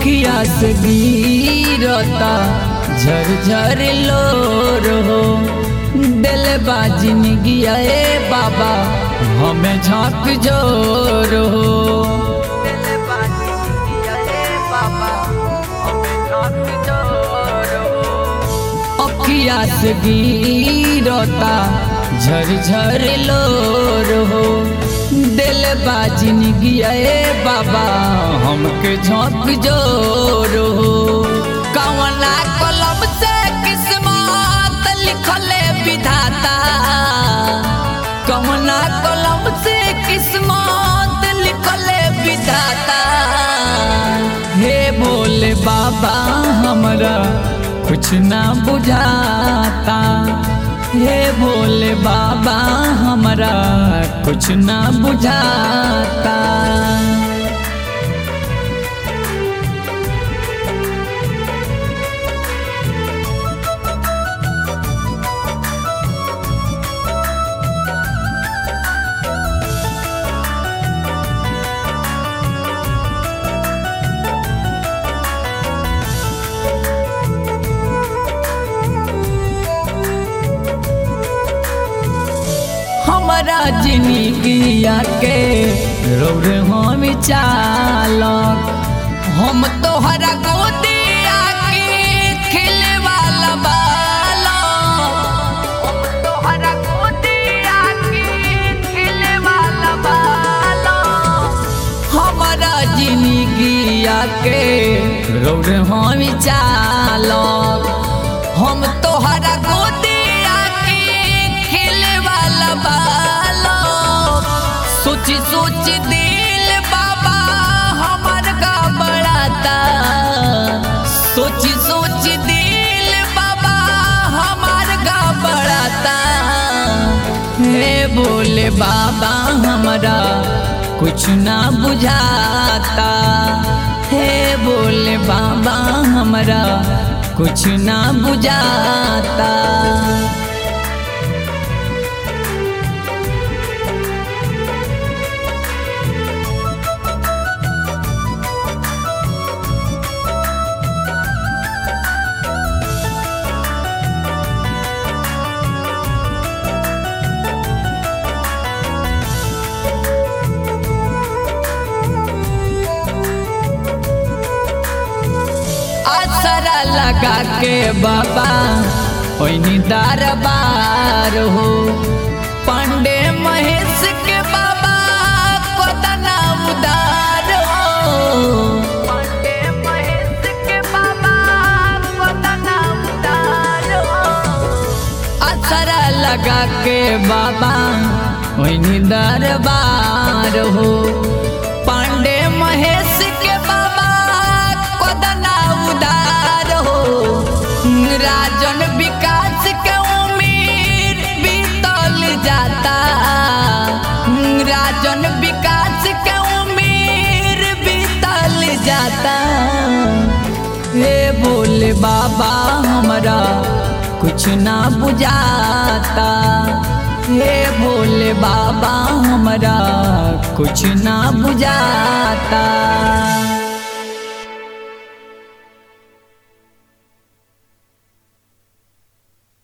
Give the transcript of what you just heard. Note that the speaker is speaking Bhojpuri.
अखिया से गिरता झरझर लोर हो दिल बाजी निगिया ए बाबा हमें झाँक जोर हो अखिया से गिरता झरझर लोर हो दिल बाजी निगिया ए बाबा हमके झाँक जोर हो कवना कलम से किस्मत लिखले विधाता कवना कलम से किस्मत लिखले विधाता हे बोले बाबा हमरा कुछ ना बुझाता हे बोले बाबा हमरा कुछ ना बुझाता हमारा जिंदगिया के रोर हम चालक हम तोहरा गोदिया के खिले वाला बालक हम तोहरा गोदिया के खिले वाला बालक हमारा जिंदगिया के रोर हम चालक हम तोहरा गोदिया के खिले वाला बालक सोची सोच दिल बाबा हमार का बड़ाता सोची सोच दिल बाबा हमार का बड़ाता हे बोले बाबा हमारा कुछ ना बुझाता हे बोले बाबा हमारा कुछ ना बुझाता आसरा लगा के बाबा ओइनी दरबार हो पांडे महेश के बाबा कोदना उदार हो पांडे महेश के बाबा कोदना उदार हो असरा लगा के बाबा ओइनी दरबार हो पांडे महेश के बाबा कोदना उदार हो राजन विकास के उम्मीद बीतल जाता राजन विकास के उम्मीद बीतल जाता हे बोले बाबा हमरा कुछ ना बुझाता हे भोले बाबा हमरा कुछ ना बुझाता